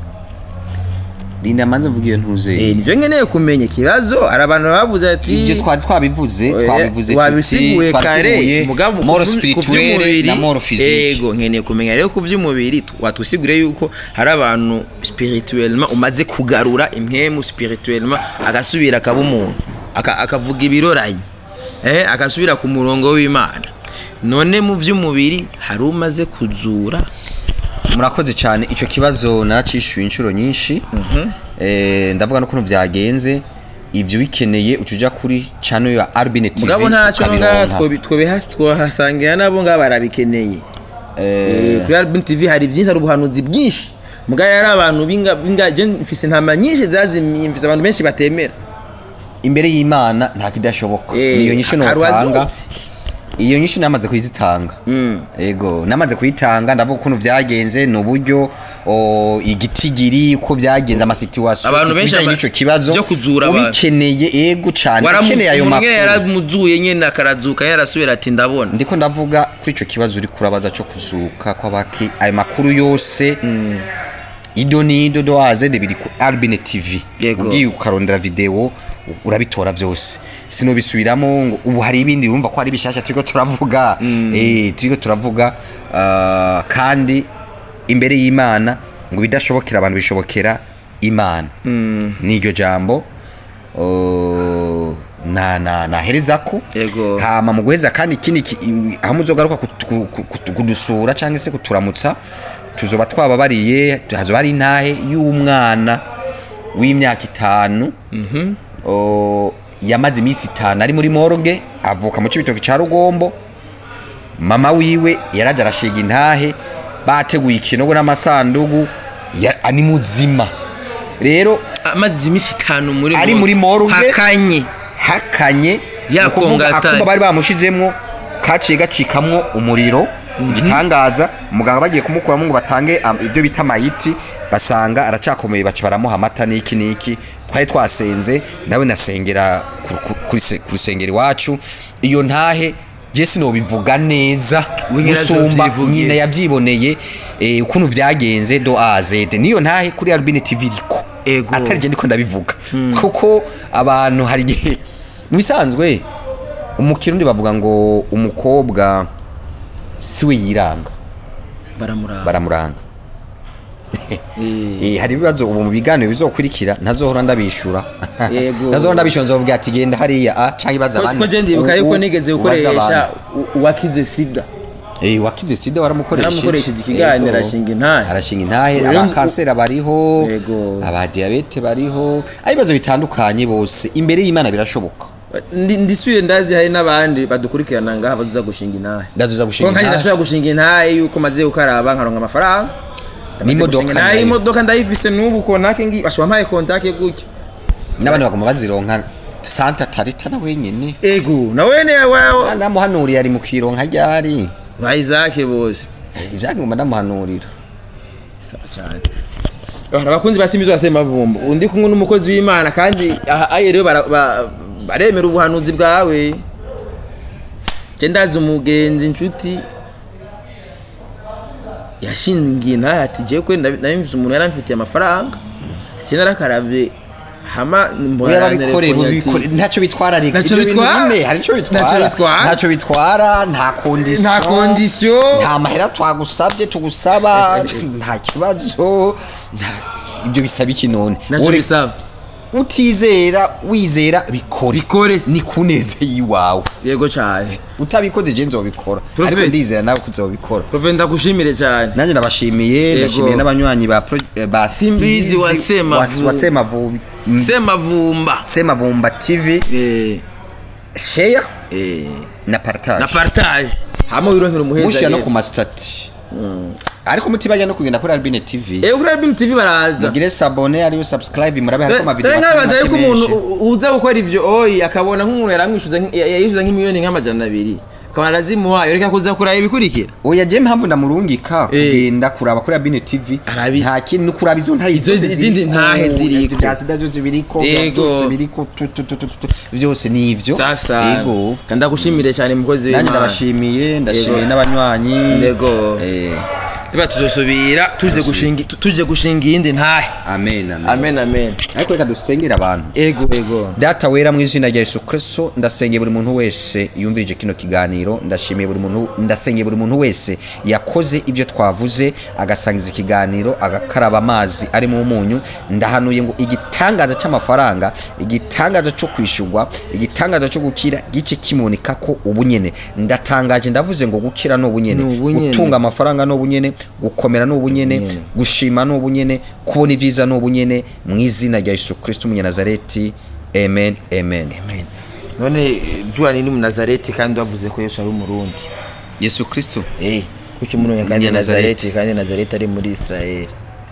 A: rinda manze mvuga iyo ntuze
B: eh nivyo nkeneye kumenya ikibazo hari abantu bavuze ati
A: ibyo twari twabivuze
B: Oya,
A: twabivuze
B: wabisiguye kare
A: twabisiguye
B: mugabo
A: moro
B: ku vy- ku
A: spirituelle
B: vy'umubiri,
A: na moro physique
B: ego nkeneye kumenya rero ku by'umubiri tu- watusigure yuko hari abantu spirituellement umaze kugarura impwemu spirituellement agasubira akaba umuntu aka- akavuga ibiroranye eh agasubira ku murongo w'Imana none mu by'umubiri hari umaze kuzura
A: murakoze cyane icyo kibazo naracishyuye inshuro nyinshi Eh, ndavuga n'ukuntu byagenze ibyo bikeneye uca ujya kuri channel ya albine tv
B: mugabo ntacyo ngaha
A: ukabironka.
B: twobi- twobiha- twohasangira nabo ngaha barabikeneye Eh, kuri album tv hari byinshi hari ubuhanuzi bwinshi mugabo yari abantu binga binga je mfise intama nyinshi zazimiye mfise abantu benshi batemera
A: imbere y'imana nta kidashoboka
B: Eh,
A: niyo nyinshi
B: hari
A: notanga
B: uwazutse.
A: iyo nyinshi namaze kuyizitanga ego namaze kuyitanga ndavuga ukuntu byagenze ni uburyo o, igitigiri uko byagenze amasituwasiyo
B: Abantu benshi
A: ibijanye
B: ama-
A: n'ico kibazo
B: byo kuzura abantu.
A: ubikeneye ego cyane ukeneye ayo
B: umuntu nyene
A: makuru
B: yaramuzuye nyene akarazuka yarasubira ati ndabona
A: ndiko ndavuga kuri ico kibazo uri kurabaza cyo kuzuka kw'abaki ayo makuru yose ido nido do azede biri ku albine tv
B: Yego.
A: ugiye ukarondera video urabitora vyose sinobisubiramo ngo ubu hari ibindi urumva ko hari bishasha turiko turavuga eh turiko turavuga ah, kandi imbere y'imana ngo bidashobokera abantu bishobokera imana niryo jambo oh, na na naherezako
B: Yego.
A: hama mu guheza kandi ikindi ki- i- aho muzogaruka kutu- ku- ku- kutu- kudusura cyangwa se kuturamutsa tuzoba twababariye hazoba hari intahe y'umwana w'imyaka itanu o, yamaze iminsi itanu ari muri morgue avuka mu cibitoki ca rugombo mama wiwe yaraje arashiga intahe bateguye ikinogo n'amasandugu ya- ani muzima rero
B: amaze iminsi itanu muri
A: Ari
B: mo-
A: muri morgue.
B: hakanye
A: hakanye
B: Ya
A: ni ukuvuga
B: kongatari.
A: akumba bari bamushizemwo kaciye gacikamwo umuriro igitangaza umuganga bagiye kumukuramo ngo batange am- ibyo bita amayiti basanga aracakomeye baca baramuha amata n'iki n'iki twari twasenze nawe nasengera ku- ku- kuri se- ku rusengero iwacu iyo ntahe je sinobivuga neza
B: We nyirazo
A: gusumba
B: yavyivugiye.
A: nyina yavyiboneye eh, ukuntu byagenze do a z niyo ntahe kuri albine tv iriko
B: Ego.
A: atari je ndiko ndabivuga kuko abantu hari igihe mu bisanzwe umukirundi bavuga ngo umukobwa siwe yiranga
B: baramuraba
A: baramuranga
B: Eh,
A: Eh, hari ibibazo ubu mu biganiro bizokurikira ntazohora ndabishura
B: Yego.
A: ntazohora ndabishura nzobwira ati genda hariya a canke ibaza
B: ko-
A: abandi
B: ko je ndibuka
A: U-
B: yuko
A: u-
B: nigeze
A: ubaza
B: gukoresha
A: abandi.
B: u- uwakize sida
A: Eh, wakize sida waramukoresheje
B: Naramukoresheje ikiganiro,
A: Yego.
B: arashinga intahe.
A: arashinga intahe
B: Rero
A: abakansera bariho
B: Yego.
A: abadiyabete bariho ari ibibazo bitandukanye bose imbere y'imana birashoboka
B: Ndi- ndisuye ndazi hari n'abandi badukurikirana ngaha bazuza gushinga intahe
A: ndazuza
B: ko
A: gushinga
B: nkanjye
A: intahe
B: ndashobora gushinga intahe yuko maze gukaraba nkaronka amafaranga Ndamaze
A: N'imodoka
B: gushinga intahe,
A: nayo.
B: imodoka ndayifise n'ubu kontake ngi bashobora mpaye kontake gutya
A: n'abandi bagomba bazironka santa tarita na wenyene
B: ego nawe ne wawe
A: namuhanuriye ari mu kironka ryari
B: ba Isaac bose
A: ijaki ngomba ndamuhanurira
B: sawa cyane Abantu abakunzi ba Simbizo basema vumba undi kumwe n'umukozi w'Imana kandi aha aye rero bara- ba- baremera ubuhanuzi bwawe je ndazi umugenzi inshuti yashingiye ntahe ati jewe kwe ndabimvise umuntu yaramfitiye amafaranga sinarakaravye hama mbona
A: yarabikoreye
B: yarantelefonnye ati,
A: mubikore ntacyo bitwara reka
B: Ntacyo
A: ibyo bintu
B: bitwara?
A: nyine hari icyo
B: Ntacyo
A: bitwara
B: bitwara?
A: ntacyo bitwara nta kondisiyo
B: nta kondisiyo
A: nta mahera twagusabye tugusaba nta kibazo nta- ibyo bisaba iki none
B: ntacyo
A: Ure-
B: bisaba
A: utizera wizera bikore
B: Bikore.
A: ni kuneze yiwawe
B: yego cyane
A: utabikoze je nzobikora
B: Prophet.
A: ariko ndizera nawe kuzobikora
B: Profe ndagushimire cyane
A: nanjye ndabashimiye
B: Yego.
A: ndashimiye n'abanywanyi ba pro- eh, ba
B: Simbizi wa Semavubi.
A: wa Semavubi
B: semavumba
A: Semavumba TV
B: eh
A: share
B: eh
A: na partage
B: na partage hama wironkera umuheza
A: mushira no
B: rero.
A: ku masitati ariko mutibajya no kugenda kuri albine tv
B: eh kuri album tv baraza
A: mugire sabone ariyo subscribe murabe hariko amavideo
B: rero nkabaza
A: make
B: yuko umuntu
A: menshi.
B: u- uza gukora ivyo oyi akabona nk'umuntu yaramwishuza nk- ya- yishuza nk'imiliyoni nk'amajana abiri akaba arazimuhaye reka kuza kuraba ibikurikira
A: oya je mpamvu ndamurungika
B: Eh.
A: kugenda kuraba kuri albine tv
B: Arabi-
A: nta kintu no kuraba izo ntahe
B: Izo
A: zose
B: izindi
A: ziriko,
B: ntahe ziriko.
A: bya sida byose biriko bya
B: Yego.
A: byose biriko tu, tu, tu, tu, tu, tu. byose ni ivyo
B: safi sana
A: yego
B: ndagushimire cyane mukozi
A: nanjye
B: w'imana
A: ndabashimiye ndashimiye
B: Yego.
A: n'abanywanyi
B: Yego.
A: Eh,
B: niba tuzosubira tuje gushinga tuje gushinga iyindi ntahe
A: amen amen
B: amen amen
A: ariko reka dusengere abantu
B: ego ego
A: data wera mu izina rya yesu kristo ndasengeye buri muntu wese yumvirije kino kiganiro ndashimiye buri muntu ndasengeye buri muntu wese yakoze ibyo twavuze agasangiza ikiganiro agakaraba amazi arimo umunyu ndahanuye ngo igitangaza cy'amafaranga igitangaza cyo kwishyurwa igitangaza cyo gukira gice kimunika ko ubunyene ndatangaje ndavuze ngo gukira ni ubunyene
B: Ni ubunyene.
A: gutunga amafaranga ni ubunyene gukomera ni ubunyene
B: Ubunyene.
A: gushima ni ubunyene kubona ibyiza ni ubunyene mu izina rya yesu kristo umunyanazareti amen amen
B: amen none juani ni munazareti kandi wavuze ko yesu ari umurundi
A: yesu kristo
B: eh kuki umurundi kandi nazareti kandi nazareti ari muri israeli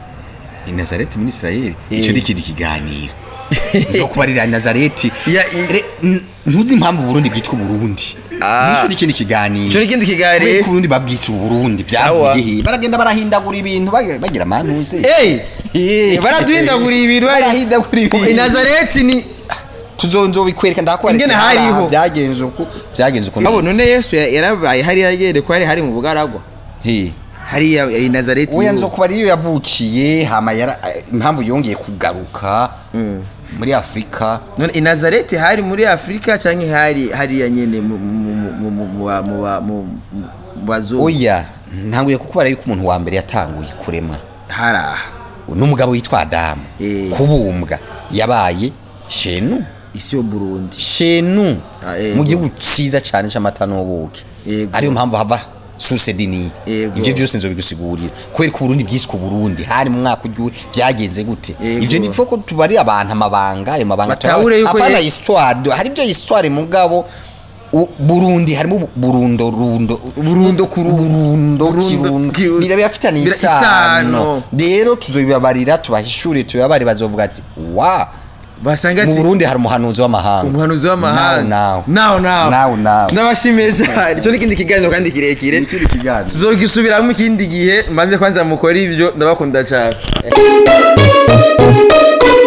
A: ni nazareti muri isirayeli
B: Eh.
A: icyo ni ikindi kiganiro zo kubarira nazareti
B: Ya,
A: Re- n- ntuzi impamvu uburundi bwitwa uburundi
B: Ah.
A: nicyo ni ikindi kiganiro
B: icyo ni ikindi
A: kubera
B: kiganiro
A: ko uburundi babwise uburundi
B: Sawa.
A: byavuye he baragenda barahindagura ibintu bag- bagira amantuze
B: Eh, baraduhindaguriye ibintu bari-
A: barahindagura
B: i
A: ibintu
B: nazareti ni
A: tuzonzo bikwereka ndakwereka
B: Ingene hariho.
A: byagenze uko byagenze uko
B: abo none yesu ya- yarabaye hariya yagere ko hari hari mu bugaragwa
A: He.
B: hariya i nazareti
A: we
B: yo.
A: nzo kuba ariyo yavukiye hama yara impamvu yongeye kugaruka muri afurika
B: none i nazareti hari muri afurika cyangwa hari hariya nyene mu- mu- mu- mu- mu- mu ba- mu ba- mu- mu bazungu
A: oya ntanguye kukubara yuko umuntu wa mbere yatanguye kuremwa
B: hari aha
A: n'umugabo witwa adamu
B: Eh.
A: kubumbwa yabaye shenu
B: isi yo burundi
A: shenu
B: Ah, yego.
A: mu gihugu cyiza cyane cy'amata n'ubuki
B: Yego.
A: ariyo mpamvu hava suse dini
B: Yego.
A: ibyo byose nzobigusigurira kubera ko uburundi bwiswe uburundi hari mu mwaka ugiye byagenze gute
B: Yego.
A: ibyo ni ko tubari abantu amabanga ayo mabanga
B: Batahure yuko
A: apana
B: ye-
A: histoire hari ibyo histoire mugabo u- burundi harimo bu- burundo rundo
B: Burundo ku ru-
A: burundo
B: Burundo
A: kirundo
B: ki-
A: biraba bafitanye
B: bira-
A: isano
B: isano.
A: rero tuzobibabarira tubahishure tubibabare bazovuga ati wa
B: basanga
A: mu
B: ati
A: burundi hari umuhanuzi w'amahanga
B: umuhanuzi w'amahanga
A: nawe
B: nawe nawe
A: nawe nawe
B: ndabashimiye cyane icyo ni ikindi kiganiro kandi kirekire
A: ikindi kiganiro
B: tuzogisubiramo ikindi gihe mbanze kwanza mukora ibyo ndabakunda cyane